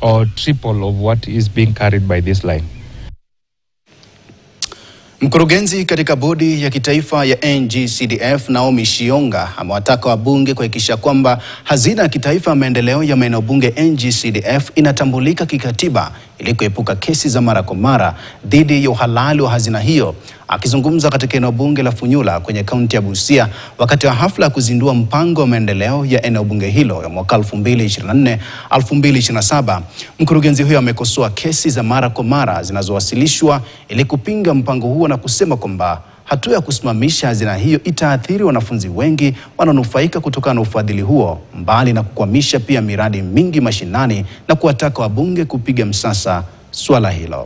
or triple of what is being carried by this line. Mkurugenzi katika bodi ya kitaifa ya NGCDF Naomi Shionga amewataka wabunge kuhakikisha kwamba hazina ya kitaifa ya maendeleo ya maeneo bunge NGCDF inatambulika kikatiba ili kuepuka kesi za mara kwa mara dhidi ya uhalali wa hazina hiyo. Akizungumza katika eneo bunge la Funyula kwenye kaunti ya Busia wakati wa hafla ya kuzindua mpango wa maendeleo ya eneo bunge hilo ya mwaka 2024 2027, mkurugenzi huyo amekosoa kesi za mara kwa mara zinazowasilishwa ili kupinga mpango huo na kusema kwamba hatua ya kusimamisha hazina hiyo itaathiri wanafunzi wengi wanaonufaika kutokana na ufadhili huo, mbali na kukwamisha pia miradi mingi mashinani na kuwataka wabunge kupiga msasa suala hilo.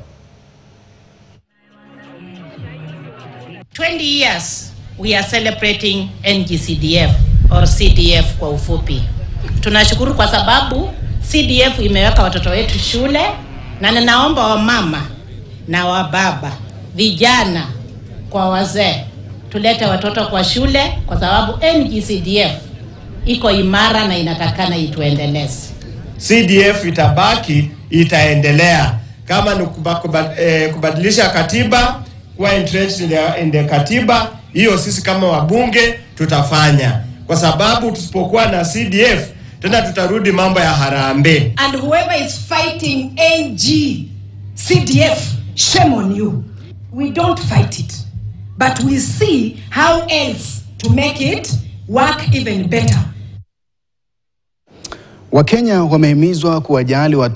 20 years we are celebrating NGCDF or CDF kwa ufupi. Tunashukuru kwa sababu CDF imeweka watoto wetu shule, na ninaomba wamama na wababa, vijana kwa wazee, tulete watoto kwa shule kwa sababu NGCDF iko imara na inatakana ituendeleze. CDF itabaki, itaendelea kama ni kuba, kuba, eh, kubadilisha katiba kuwa entrenched in the, in the katiba hiyo, sisi kama wabunge tutafanya, kwa sababu tusipokuwa na CDF tena tutarudi mambo ya harambee. and whoever is fighting NG CDF, shame on you. We don't fight it, but we see how else to make it work even better. Wakenya wamehimizwa kuwajali watu